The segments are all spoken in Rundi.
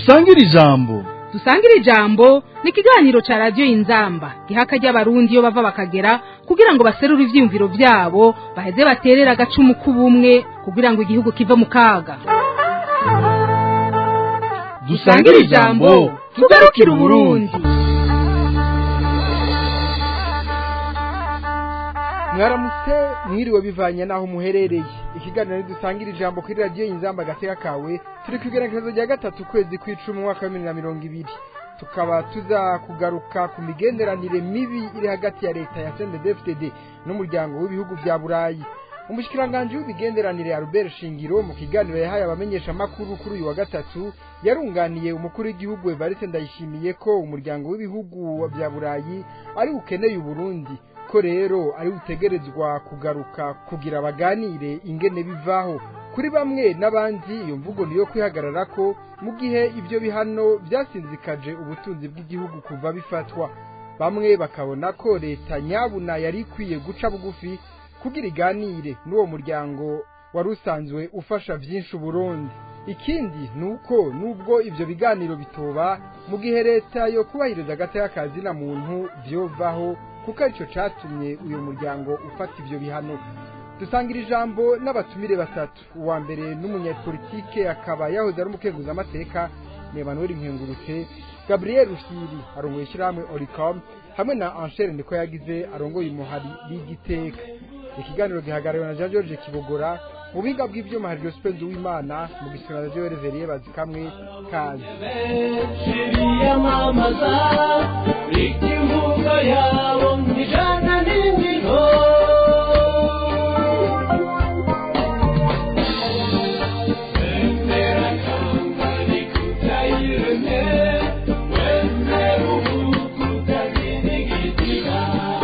dusangire ijambo dusangire ijambo ni ikiganiro cya radiyo y'inzamba giha akajya abarundi iyo bava bakagera kugira ngo baserure ibyiyumviro byabo baheze baterere agacumu k'ubumwe kugira ngo igihugu kive mu kaga dusangire ijambo tugarukire uburundi mwaramutse mwiriwe bivanye n'aho muherereye ikiganiro ntidusangira ijambo kuri radiyo y'inzamba agateka kawe turi ku igenekerezo rya gatatu ukwezi kw'icumi umwaka wa bibiri na mirongo ibiri tukaba tuza kugaruka ku migenderanire mibi iri hagati ya leta ya cndfdd n'umuryango w'ibihugu bya burayi umushikiranganji w'imigenderanire Albert Shingiro mu kiganiro yahaye abamenyesha makuru kuri uyu wa gatatu yarunganiye umukuru w'igihugu Evariste Ndayishimiye ko umuryango w'ibihugu bya Burayi ari ukeneye Burundi ko rero ari utegerezwa kugaruka kugira baganire ingene bivaho kuri bamwe n'abandi iyo mvugo niyo kwihagarara ko mu gihe ibyo bihano byasinzikaje ubutunzi bw'igihugu kuva bifatwa bamwe bakabona ko leta nyabuna yari ikwiye guca bugufi kugira iganire n'uwo muryango wari usanzwe ufasha byinshi uburundi ikindi ni uko nubwo ibyo biganiro bitoba mu gihe leta yo kubahiriza agateka kazina muntu byovaho kuko aricyo cyatumye uyu muryango ufata ibyo bihano dusangira ijambo n'abatumire batatu uwa mbere n'umunyapolitike akaba yahoze ari umukenguzamateka ni Emmanuel Nkengurutse Gabriel Rusiri arongoye ishyirahamwe Oricom hamwe na Anshere niko yagize arongoye umuhari w'igiteka ikiganiro gihagarariwe na Jean George Kibogora mu biga bw'ibyuma hari Joseph Uwimana mu gisonga ryo Reverie bazikamwe kazi yamamaza ikivuga yabo ijana n'indimo Wemera kambari kutayireme Wemera ubuku utazinigitira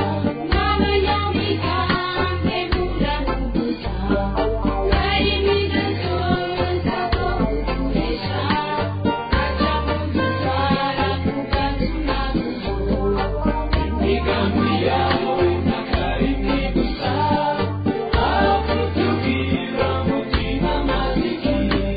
Imigambi yawe nakarimwe gusa Aho kutubwira mutima maziki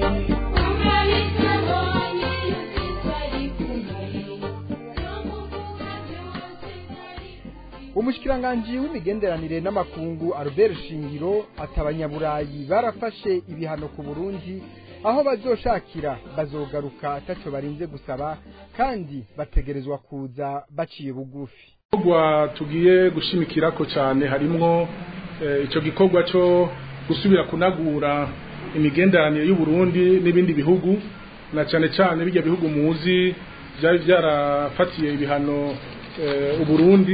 umushikiranganji w'imigenderanire n'amakungu Albert Shingiro ati abanyaburayi barafashe ibihano ku Burundi aho bazoshakira bazogaruka ataco barinze gusaba kandi bategerezwa kuza baciye bugufi gikorwa tugiye gushimikirako cyane harimwo eh, ico gikorwa cyo gusubira kunagura imigenderanire y'u Burundi n'ibindi bihugu na cyane cyane bijya bihugu muzi byari byarafatiye ibihano eh, u Burundi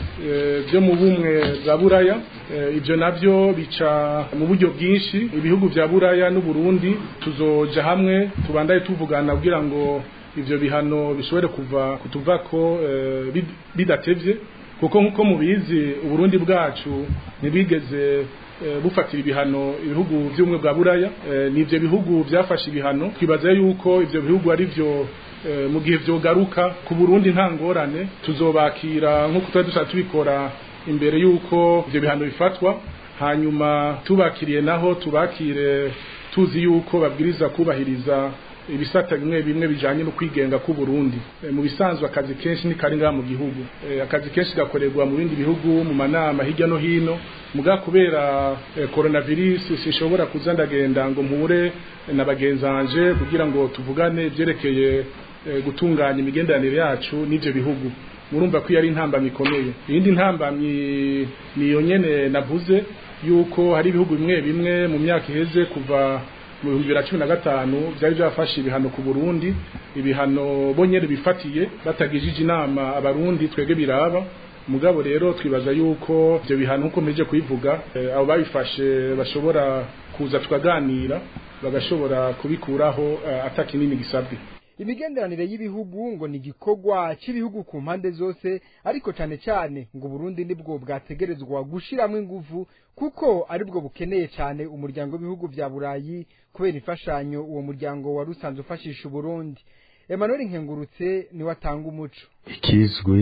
eh, byo mu bumwe bwa Buraya eh, ibyo navyo bica mu buryo bwinshi ibihugu bya Buraya n'u Burundi tuzoja hamwe tubandaye tuvugana kugira ngo ivyo bihano bishobore kuva kutuvako eh, bid- bidatevye kuko nkuko mubizi uburundi bwacu ntibigeze eh, bufatira ibihano ibihugu by'ubumwe bwa buraya eh, n'ivyo bihugu byafashe ibihano twibaza yuko ivyo bihugu ari vyo eh, mu gihe vyogaruka ku burundi nta ngorane tuzobakira nk'uko twari dushaka tubikora imbere yuko ivyo bihano bifatwa hanyuma tubakiriye naho tubakire tuzi yuko babwiriza kubahiriza ibisata bimwe bimwe bijanye no kwigenga ku Burundi e, mu bisanzwe akazi kenshi ni kari ngaha mu gihugu e, akazi kenshi gakorerwa mu bindi bihugu mu manama hirya no hino muga kubera e, coronavirus sinshobora kuza ndagenda ngo mpure na bagenzanje kugira ngo tuvugane ivyerekeye e, gutunganya imigenderanire yacu n'ivyo bihugu murumva ko yari intambamyi ikomeye iyindi ntambamyi niyo nyene navuze yuko hari ibihugu bimwe bimwe mu myaka iheze kuva mu bihumbi bibiri na cumi na gatanu byari byafashe ibihano ku burundi ibihano bonyene bifatiye batagijije inama abarundi twebwe biraba mugabo rero twibaza yuko ibyo bihano nk'uko mpeje kubivuga eh, abo babifashe bashobora kuza tukaganira bagashobora kubikuraho eh, ata kinini gisabwe imigenderanire y'ibihugu ngo ni igikorwa cy'ibihugu ku mpande zose ariko cyane cyane ngo Burundi nibwo bwategerezwa gushiramo ingufu kuko aribwo bukeneye cyane umuryango w'ibihugu bya Burayi kubera imfashanyo uwo muryango wari usanzwe ufashisha Burundi Emmanuel Nkengurutse niwe atanga umuco ikizwi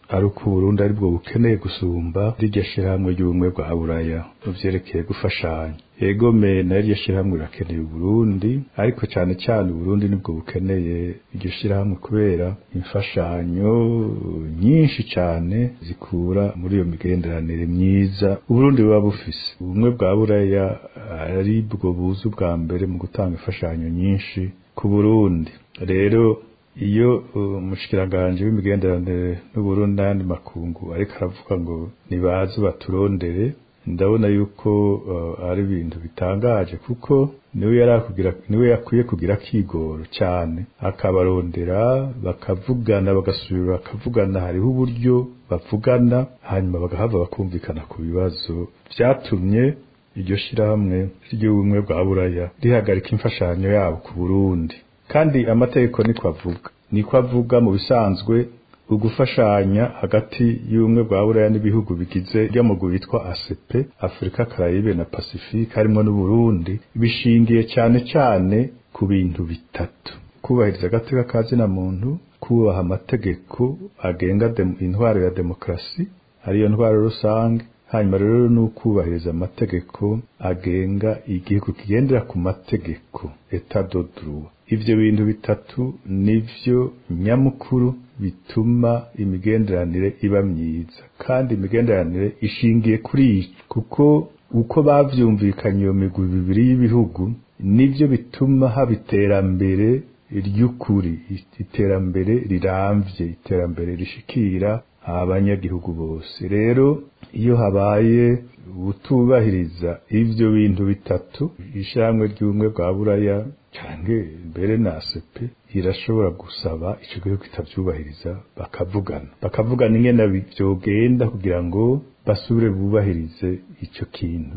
ari uko Burundi ari bwo bukeneye gusumba riryo shirahamwe ry'ubumwe bwa buraya mu vyerekeye gufashanya yego me na riryo shirahamwe rirakeneye Burundi ariko cane cane Burundi nibwo bukeneye iryo shirahamwe kubera imfashanyo nyinshi cane zikura muri iyo migenderanire myiza Burundi buba bufise ubumwe bwa buraya ari bwo buzi bwa mbere mu gutanga imfashanyo nyinshi ku Burundi rero iyo umushikiranganje w'imigenderanire n'Uburundi n'andi makungu ariko aravuga ngo nibaze baturondere ndabona yuko uh, ari ibintu bitangaje kuko niwe yarakugira niwe yakwiye kugira kigoro cyane akabarondera bakavugana bagasubira bakavugana hariho uburyo bavugana hanyuma bagahava bakumvikana ku bibazo byatumye iryo shirahamwe ry'ubumwe bwa buraya rihagarika imfashanyo yabo ku Burundi kandi amategeko niko avuga niko avuga mu bisanzwe ugufashanya hagati y'ubumwe bwa buraya n'ibihugu bigize ry'amuguru witwa ACP Afrika Caraïbe na Pacifique harimo n'Uburundi bishingiye cyane cyane ku bintu bitatu kubahiriza agateka kazina muntu kubaha amategeko agenga intwaro ya demokrasi ariyo ntwaro rusange hanyuma rero ni ukubahiriza amategeko agenga igihugu kigendera ku mategeko etat de droit ivyo bintu bitatu nivyo nyamukuru bituma imigenderanire iba myiza kandi imigenderanire ishingiye kuri ico kuko uko bavyumvikanye iyo migwi bibiri y'ibihugu nivyo bituma haba iterambere ry'ukuri iterambere riramvye iterambere rishikira abanyagihugu bose rero iyo habaye utubahiriza ivyo bintu bitatu ishyirahamwe ry'ubumwe bwa buraya canke mbere na ACP irashobora gusaba ico gihugu kitavyubahiriza bakavugana bakavugana ingene vyogenda kugira ngo basubire bubahirize ico kintu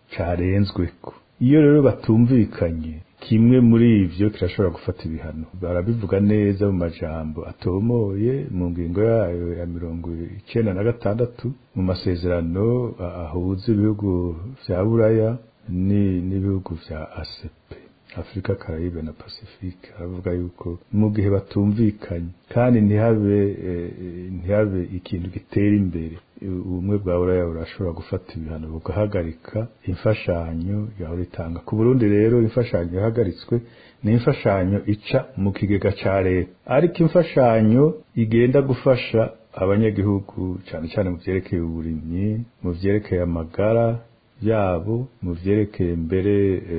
carenzweko iyo rero batumvikanye kimwe muri ivyo kirashobora gufata ibihano barabivuga neza mu majambo atomoye mu ngingo yayo ya mirongo icenda na gatandatu mu masezerano ahuza ibihugu vya buraya n'ibihugu vya ACP Afrika Caraïbe na Pacifique aravuga yuko mu gihe batumvikanye kandi ntihabe ntihabe ikintu gitera imbere ubumwe bwa buraya burashobora gufata ibihano bugahagarika imfashanyo yaho ritanga ku Burundi rero imfashanyo yahagaritswe ni imfashanyo ica mu kigega ca leta ariko imfashanyo igenda gufasha abanyagihugu cyane cyane mu vyerekeye uburimyi mu vyerekeye amagara yabo mu vyerekeye mbere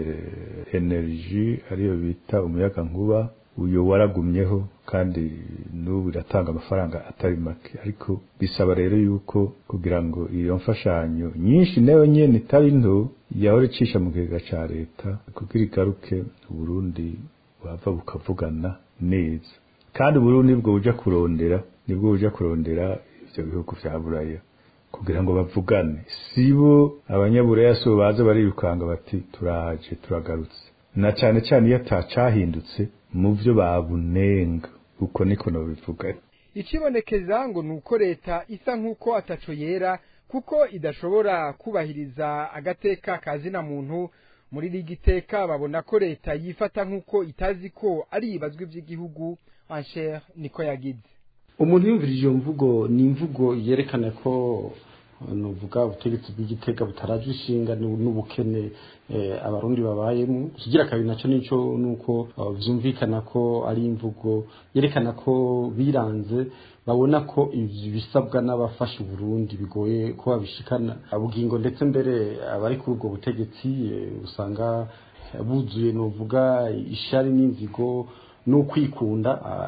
eh, energy ariyo bita umuyaga nkuba uyo waragumyeho kandi n'ubu iratanga amafaranga atari make ariko bisaba rero yuko kugira ngo iyo mfashanyo nyinshi nayo nyene itari nto yahora icisha mu kigega ca leta kugira igaruke Burundi bava bukavugana neza kandi Burundi bwo buja kurondera nibwo buja kurondera ivyo bihugu vya buraya kugira ngo bavugane sibo abanyaburaya so baza barirukanga bati turaje turagarutse na cyane cyane iyo atacahindutse mu byo babunenga uko niko nabivuga ikibonekeza ngo ni uko leta isa nk'uko ataco yera kuko idashobora kubahiriza agateka kazina muntu muri rigi iteka babona ko leta yifata nk'uko itazi ko ari ibazwi by'igihugu anshere niko yagize umuntu yumvirije iyo mvugo ni imvugo yerekana ko nuvuga ubutegetsi bw'igitega butaraje ishinga n'ubukene abarundi babayemo kigira kabiri nacyo nico nuko vyumvikana ko ari imvugo yerekana ko biranze babona ko ibisabwa n'abafasha Burundi bigoye ko babishikana abugingo ndetse mbere abari kuri ubwo butegetsi usanga buzuye nuvuga ishari n'inzigo n'ukwikunda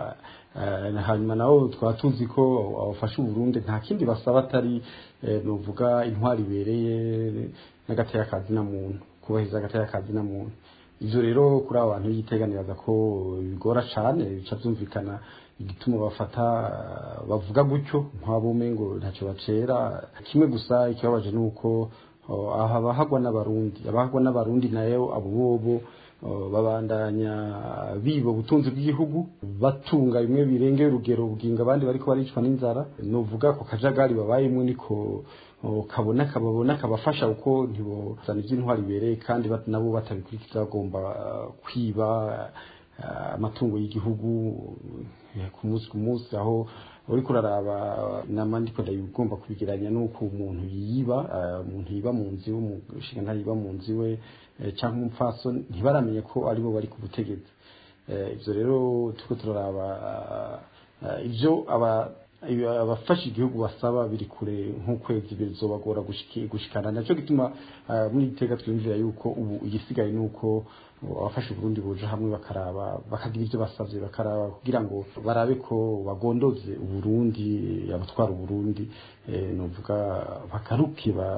hanyuma nabo twaba tuzi ko abafasha Burundi nta kindi basaba atari nuvuga intwari ibereye n'agateka kazina muntu kubahiriza agateka kazina muntu ivyo rero kuri abo bantu yiteganiraza ko bigora cane bica vyumvikana igituma bafata bavuga gutyo nk'abume ngo ntacyo bacera kimwe gusa ikibabaje ni uko aha abahagwa n'abarundi abahagwa n'abarundi nayo abo bobo babandanya biba ubutunzi bw'igihugu batunga bimwe birengeye urugero buginga abandi bariko baricwa n'inzara novuga ko kajagari babayemwe niko kabona kababona kabafasha uko ntibozana iby'intwari bibereye kandi nabo batabikurikiza bagomba kwiba ah, amatungo y'igihugu eh, ku munsi ku munsi aho uriko uraraba nama ndiko ndabigomba kubigeranya nuko umuntu yiba ah, umuntu yiba mu nzu iwe umushinga ntayiba mu nzu iwe eh, canke umupfaso ntibaramenye ko aribo bari ku butegetsi Eh, ivyo rero turiko turaraba ah, ah, ivyo aba iyo abafasha igihugu basaba biri kure nk'ukwezi bizobagora gushiki- gushikana nacyo gituma ah, muri iteka twiyumvira yuko ubu igisigaye nuko abafasha Burundi boja hamwe bakaraba bakagira ivyo basavye bakaraba kugira ngo barabe ko bagondoze uburundi abatwara uburundi eh, novuga bakaruke ba-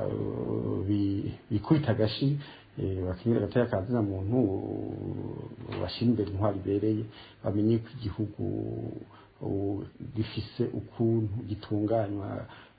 bi- bikubita agashi eh, bakingira agateka kazina muntu bashira imbere intwari ibereye bamenye ko igihugu ubu gifise ukuntu gitunganywa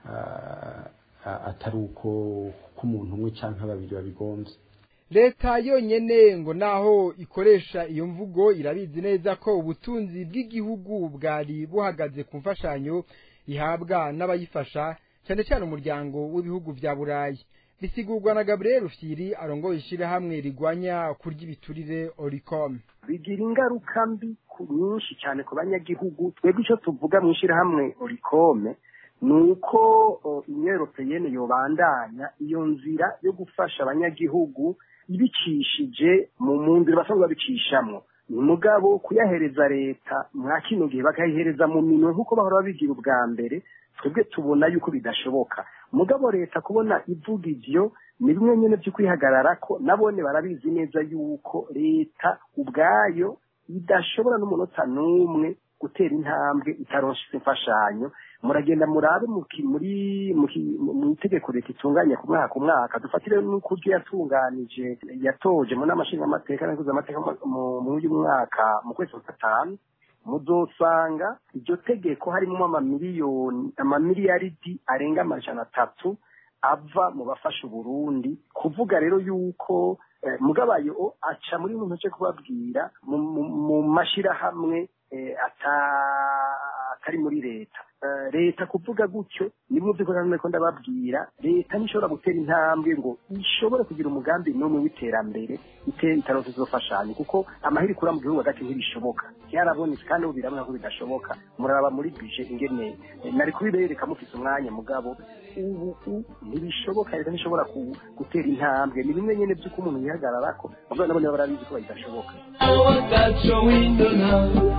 ah, ah, atari uko ko umuntu umwe canke babiri babigonze leta yonyene ngo naho ikoresha iyo mvugo irabizi neza ko ubutunzi bw'igihugu bwari buhagaze ku mfashanyo ihabwa n'abayifasha cyane cyane umuryango w'ibihugu vya burayi bisigurwa na gabriel rufyiri arongoye ishirahamwe rigwanya kurya ibiturire oricom bigira ingaruka mbi ku nyinshi cyane ku banyagihugu twebwe icyo tuvuga mu ishyirahamwe orikome ni uko o, union europeyene yobandanya iyo nzira yo gufasha abanyagihugu ibicishije mu mu nzira basanzwe babicishamo ni mugabo kuyahereza leta mwa kino gihe bakayihereza mu minwe nk'uko bahora babigira ubwa mbere twebwe tubona yuko bidashoboka mugabo leta kubona ivuga ivyo ni bimwe nyene vyo kwihagarara ko nabone barabizi neza yuko leta ubwayo idashobora n'umunota n'umwe gutera intambwe itaronshise imfashanyo muragenda murabe mu ki- muri mu ki- mu itegeko leta itunganya ku mwaka ku mwaka dufatire n'ukuryo yatunganije yatoje mu nama nshingamateka n'abakozi amateka mu- mu uyu mwaka mu kwezi kwa gatanu muzosanga iryo tegeko harimo amamiliyoni amamiliyaridi arenga amajana atatu ava mu bafasha uburundi kuvuga rero yuko eh, mugabayo aca muri muntu cyo kubabwira mu, mu, mu mashirahamwe eh, ata- atari muri leta Eh, leta kuvuga gutyo ni bimwe by'ukuri namwe ko ndababwira leta ntishobora gutera intambwe ngo ishobore kugira umugambi n'umwe w'iterambere ite itaronse izofashanya kuko amahiri ikura mu gihugu hagati ntibishoboka byarabonetse kandi ubu birabona ko bidashoboka muraba muri bije ingene eh, nari kubibereka mufise umwanya mugabo ubu u- ntibishoboka leta ntishobora ku- gutera intambwe ni bimwe nyene by'uko umuntu yihagararako mugabo nabo nibo barabizi ko bidashoboka watacho windona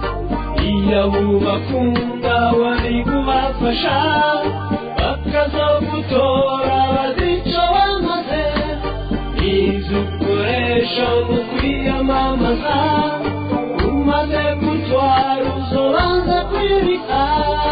iya bubakunda wari kubafasha bakazogutora bazico bamaze izo ukoresha mu kwiyamamaza umaze gutwara uzobanza kwibika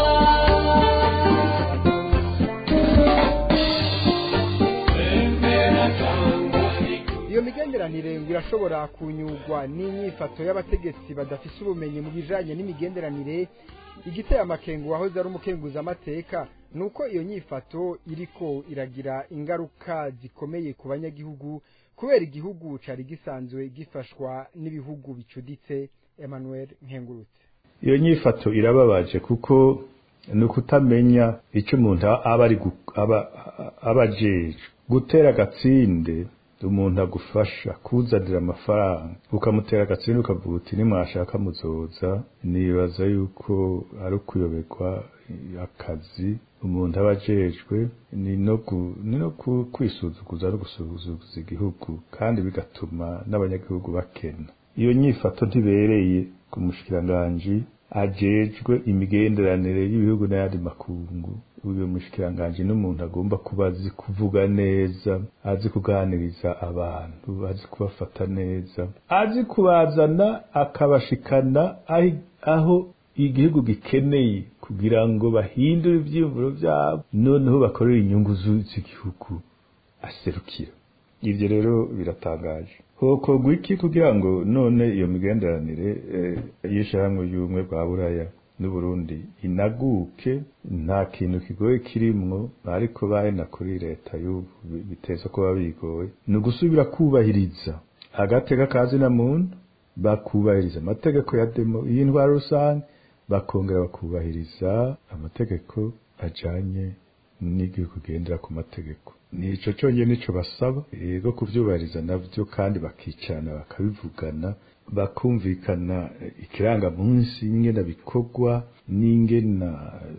Bembera Tanganyika iyo migenderanire ngo irashobora kunyurwa n'inyifato y'abategetsi badafise ubumenyi mu bijanye n'imigenderanire igiteye amakengu wahoze ari umukenguzamateka ni uko iyo nyifato iriko iragira ingaruka zikomeye ku banyagihugu kubera igihugu cari gisanzwe gifashwa n'ibihugu bicuditse emmanuel nkengurutse iyo nyifato irababaje kuko ni ukutamenya icyo umuntu aba ari gu- aba- aba ajejwe gutera agatsinde umuntu agufasha kuzanira amafaranga ukamutera agatsinde ukavuga uti nimwashaka muzoza nibaza yuko ari ukuyoberwa akazi umuntu aba ajejwe ni no gu- ni no ku- kwisuzuguza no gusuzuguza igihugu kandi bigatuma n'abanyagihugu bakena iyo nyifato ntibereye ku mushikiranganji ajejwe imigenderanire y'ibihugu n'ayandi makungu uyu mushikiranganji n'umuntu agomba kuba azi kuvuga neza azi kuganiriza abantu azi kubafata neza azi kubazana akabashikana aho, aho igihugu gikeneye kugira ngo bahindure ivyiyumviro vyabo noneho bakorere inyungu zu- z'igihugu aserukira ivyo rero biratangaje hokorwa iki kugira ngo none iyo migenderanire eh, y'ishirahamwe y'ubumwe bwa buraya n'uburundi inaguke nta kintu kigoye kirimwo ariko bahena kuri leta y'ubu bi- biteza kuba bigoye ni ugusubira kubahiriza agateka kazina muntu bakubahiriza amategeko ya demo y'intwaro rusange bakongera bakubahiriza amategeko ajanye n'igihugu kugendera ku mategeko ni ico cyonyine nico basaba yego kuvyubahiriza navyo kandi bakicarana bakabivugana bakumvikana ikirangamunsi n'ingena bikorwa n'ingena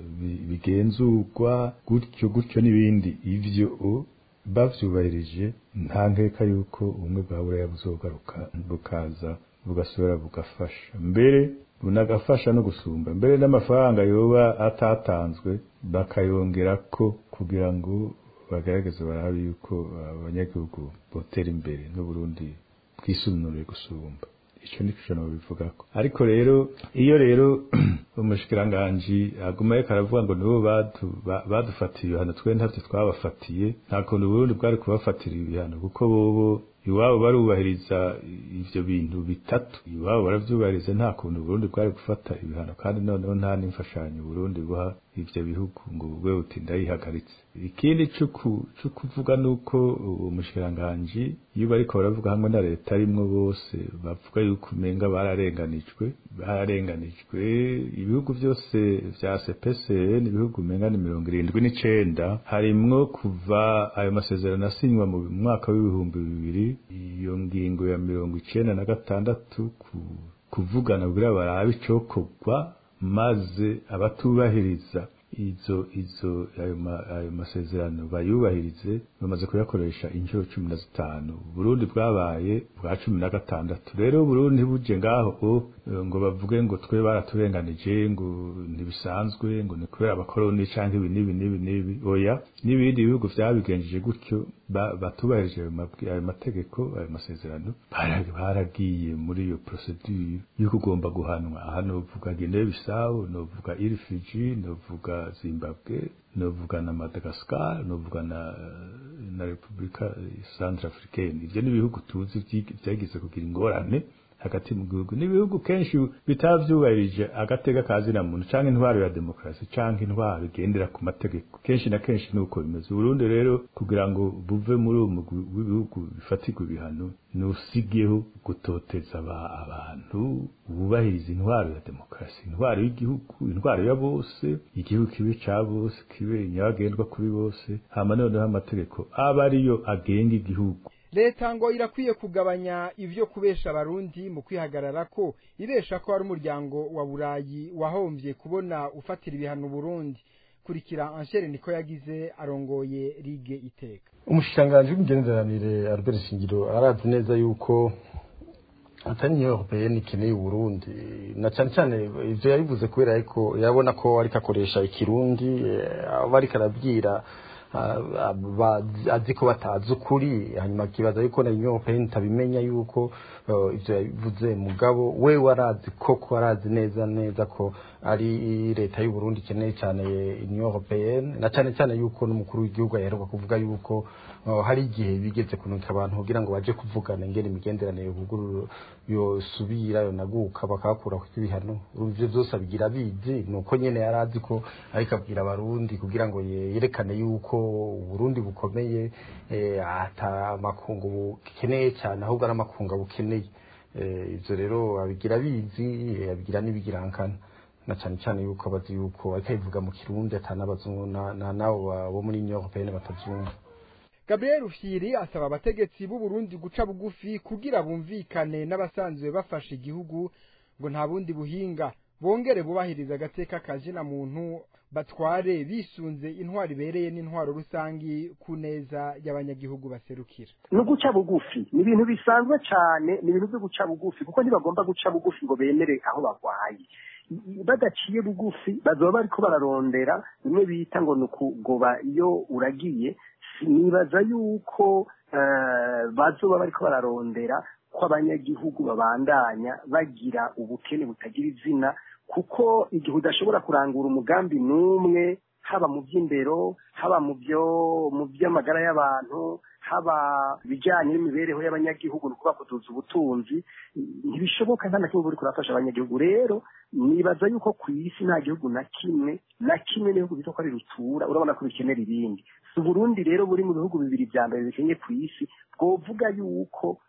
bigenzurwa gutyo gutyo n'ibindi ivyo bavyubahirije nta nkeka yuko ubumwe bwa buraya buzogaruka bukaza bugasubira bugafasha mbere bunagafasha no gusumba mbere n'amafaranga yoba atatanzwe bakayongerako kugira ngo bagaragaze barabe yuko abanyagihugu botera imbere n'uburundi bwisununure gusumba icyo ni cyo bivugako ariko rero iyo rero umushikiranganji aguma ariko aravuga ngo nibo badufatiye ibihano twe ntabyo twabafatiye nta kuntu uburundi bwari kubafatira ibihano kuko bobo iwabo barubahiriza ivyo bintu bitatu iwabo baravyubahiriza nta kuntu Burundi bwari gufata ibihano kandi noneho nta n'imfashanyo Burundi buha ivyo bihugu ngo bwe uti ndayihagaritse ikindi cyo kuvuga nuko umushikiranganji iyo bariko baravuga hamwe na leta arimwo bose bavuga yuko umenga bararenganijwe bararenganijwe ibihugu byose vya CPCN ibihugu umenga ni mirongo irindwi n'icenda harimwo kuva ayo masezerano asinywa mu mwaka w'ibihumbi bibiri iyo ngingo ya mirongo icenda na gatandatu ku kuvugana kugira barabe icokorwa maze abatubahiriza izo izo ayo, ma, ayo masezerano bayubahirize bamaze kuyakoresha inshuro cumi na zitanu Burundi bwabaye bwa cumi na gatandatu rero Burundi buje ngaho o, ngo bavuge ngo twe baraturenganije ngo ntibisanzwe ngo ni kubera abakoroni canke ibi n'ibi n'ibi n'ibi oya n'ibindi bihugu vyabigenjeje gutyo batubahirije ayo mategeko ayo masezerano baragiye muri iyo procedure yo kugomba guhanwa aha novuga Guinea Bissau novuga Irfiji novuga Zimbabwe novuga na Madagascar novuga na na Republika Centrafricaine ivyo ni ibihugu tuzi vyagize kugira ingorane hagati mu gihugu n'ibihugu kenshi bitavyubahirije agatega kazina muntu canke intwaro ya demokrasi canke intwaro igendera ku mategeko kenshi na kenshi nuko bimeze Burundi rero kugira ngo buve muri uwo w'ibihugu bifatirwa ibihano nusigeho gutoteza abantu bubahiriza intwaro ya demokrasi intwaro y'igihugu intwaro ya bose igihugu kibe ca bose kibe nyabagendwa kuri bose hama noneho amategeko aba ariyo agenga igihugu leta ngo irakwiye kugabanya ivyo kubesha abarundi mu kwihagarara ko ibesha ko ari umuryango wa burayi wahombye kubona ufatira ibihano Burundi kurikira Anshere niko yagize arongoye ligue iteka umushikiranganji w'imigenderanire Albert Shingiro arazi neza yuko atari Union Européenne ikeneye Burundi na cyane cyane ivyo yabivuze kubera ariko yabona ko ariko akoresha ikirundi aba ariko arabwira azi ko batazi ukuri hanyuma akibaza yuko na Union Européenne itabimenya yuko ivyo yabivuze mugabo we warazi koko arazi neza neza ko ari leta y'u Burundi ikeneye cyane Union Européenne na cyane cyane yuko n'umukuru w'igihugu aheruka kuvuga yuko hari igihe bigeze kunuka abantu kugira ngo baje kuvugana ingene imigenderanire kuguru yosubira yonaguka bakakura ku ibihano ivyo byose abigira bizi nuko nyene yarazi ko ariko abwira abarundi kugira ngo yerekane yuko Burundi bukomeye ata makungu bukeneye cyane ahubwo ari amakungu bukeneye ivyo rero abigira bizi abigira n'ibigirankana na cyane cyane yuko abazi yuko ariko abivuga mu kirundi atanabazungu nabo bo muri Union Européenne batavyumva Gabriel Rufyiri asaba abategetsi b'u Burundi guca bugufi kugira bumvikane n'abasanzwe bafasha igihugu ngo nta bundi buhinga bongere bubahiriza agateka kazina muntu batware bisunze intwaro ibereye n'intwaro rusangi ku neza y'abanyagihugu baserukira no guca bugufi ni ibintu bisanzwe cyane ni ibintu byo guca bugufi kuko ntibagomba guca bugufi ngo bemere aho barwaye badaciye bugufi bazoba bariko bararondera bimwe bita ngo ni ukugoba iyo uragiye nibaza yuko bazoba bariko bararondera ko abanyagihugu babandanya bagira ubukene butagira izina kuko igihe udashobora kurangura umugambi n'umwe haba mu by'indero haba mu byo mu by'amagara y'abantu haba ibijyanye n'imibereho y'abanyagihugu ni ukuvuga kuduza ubutunzi ntibishoboka nta na kimwe buri kurafasha abanyagihugu rero nibaza yuko ku isi nta gihugu na kimwe na kimwe n'ibihugu bito ko ari rutura urabona ko bikenera ibindi si uburundi rero buri mu bihugu bibiri bya mbere bikenye ku isi bwovuga yuko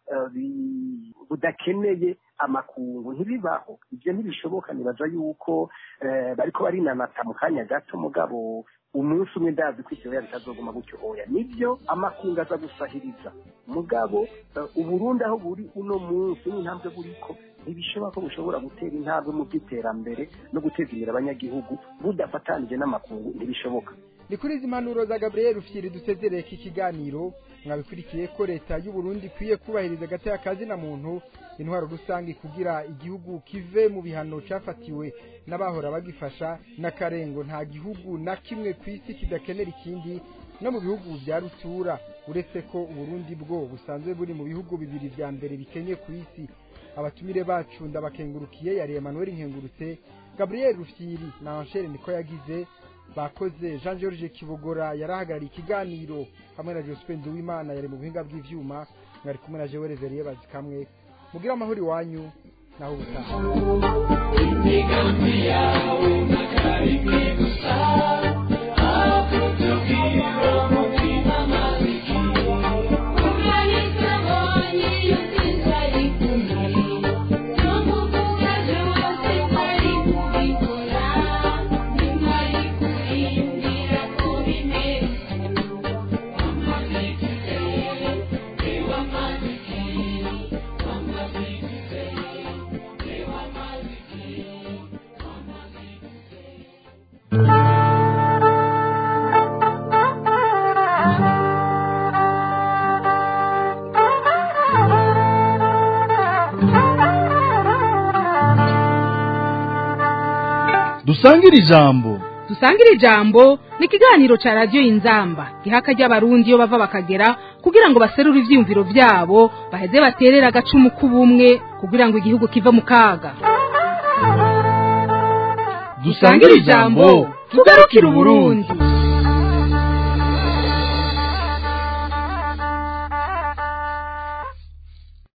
budakeneye amakungu ntibibaho ibyo ntibishoboka nibaza yuko bariko barinanata mu kanya gato mugabo umunsi umwe ndazi ko ivyo bitazoguma gutyo oya nivyo amakungu aza gusahiriza mugabo uburundi aho buri uno munsi n'intambwe buriko ntibishoboka ko bushobora gutera intambwe mu by'iterambere no guteza imbere abanyagihugu budafatanije n'amakungu ntibishoboka ni kuri izi mpanuro za gabriel rufyiri dusezereye iki kiganiro mwabikurikiye ko leta y'u Burundi ikwiye kubahiriza agateka kazina muntu intwaro rusange kugira igihugu kive mu bihano cyafatiwe n'abahora bagifasha n'akarengo nta gihugu na kimwe ku isi kidakenera ikindi no mu bihugu bya rutura uretse ko uburundi bwo busanzwe buri mu bihugu bibiri vya mbere bikenye ku isi abatumire bacu ndabakengurukiye yari Emmanuel Nkengurutse Gabriel Rufyiri na Angel niko yagize bakoze Jean George Kibogora yarahagarariye ikiganiro hamwe na Jospin Duwimana yari mu buhinga bw'ivyuma mwari kumwe na Joel Veriye bazikamwe mugira amahoro iwanyu naho ubutaha imigambi yawe n'akarimi gusa akutubwira umutima maziki dusangire ijambo dusangire ijambo ni ikiganiro cya radiyo inzamba gihaka ry'abarundi iyo bava bakagera kugira ngo baserure ivyiyumviro vyabo baheze baterere agacumu k'ubumwe kugira ngo igihugu kive mu kaga dusangire ijambo tugarukire uburundi